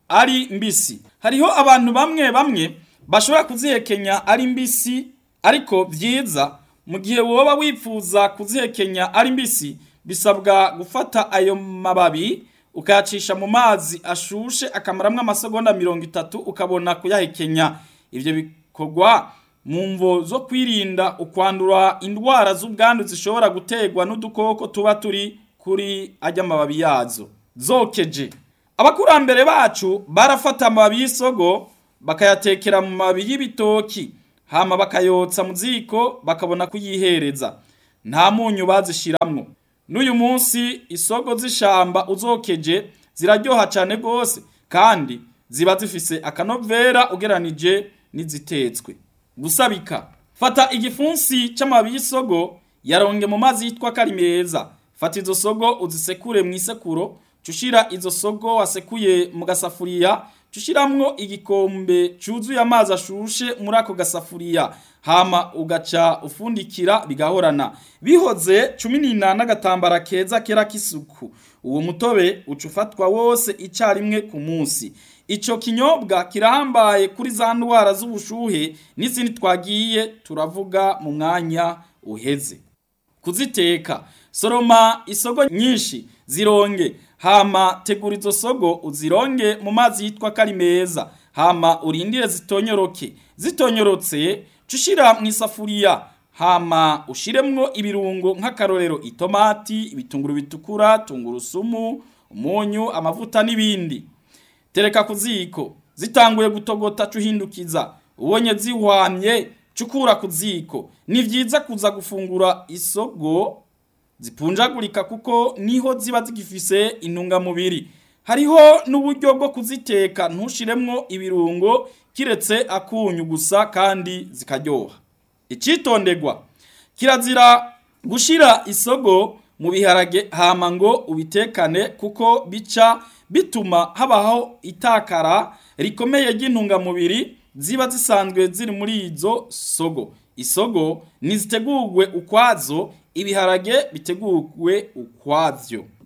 ari mbisi hariho abantu bamwe bamwe bashobora kuzihekenya ari mbisi ariko vyiza mu gihe woba wifuza kuzihekenya ari mbisi bisabwa gufata ayo mababi ukayacisha mu mazi ashushe akamaramwo amasegonda mirongo itatu ukabona kuyahekenya ivyo bikorwa mu mvo zo kwirinda ukwandura indwara z'ubwandu zishobora guterwa n'udukoko tuba turi kuri ajya amababi yazo zokeje abakurambere bacu barafata amababi y'isogo bakayatekera mu mababi y'ibitoki hama bakayotsa mu ziko bakabona kuyihereza nta munyu bazishiramwo n'uyu munsi isogo z'ishamba uzokeje ziraryoha cyane rwose kandi ziba zifise akanovera ugeranije n'izitetswe gusabika fata igifunsi c'amababi y'isogo yaronge mu mazi yitwa kari meza fata izo sogo uzisekure mu isekuro cushira izo sogo wasekuye mu gasafuriya cushiramwo igikombe cuzuye amazi ashushe muri ako gasafuriya hama ugaca ufundikira bigahorana bihoze cumi n'ina n'agatambara keza kera k'isuku uwo mutobe uca ufatwa wose icarimwe ku munsi ico kinyobwa kirahambaye kuri za ndwara z'ubushuhe n'izindi twagiye turavuga mu mwanya uheze kuziteka soroma isogo nyinshi zironge hama tegura izo sogo uzironge mu mazi yitwa kari meza hama urindire zitonyoroke zitonyorotse cushira mu isafuriya hama ushiremwo ibirungo nk'akarorero itomati ibitunguru bitukura tungurusumu umunyu amavuta n'ibindi tereka ku ziko zitanguye gutogota cuhindukiza ubonye zihwamye cukura ku ziko ni vyiza kuza gufungura isogo zipunjagurika kuko niho ziba zigifise intungamubiri hariho n'uburyo bwo kuziteka ntushiremwo ibirungo kiretse akunyu gusa kandi zikaryoha icitondegwa kirazira gushira isogo mu biharage hama ngo ubitekane kuko bica bituma habaho itakara rikomeye ry'intungamubiri ziba zisanzwe ziri muri izo sogo isogo nizitegurwe ukwazo ibiharage bitegurwe ukwavyo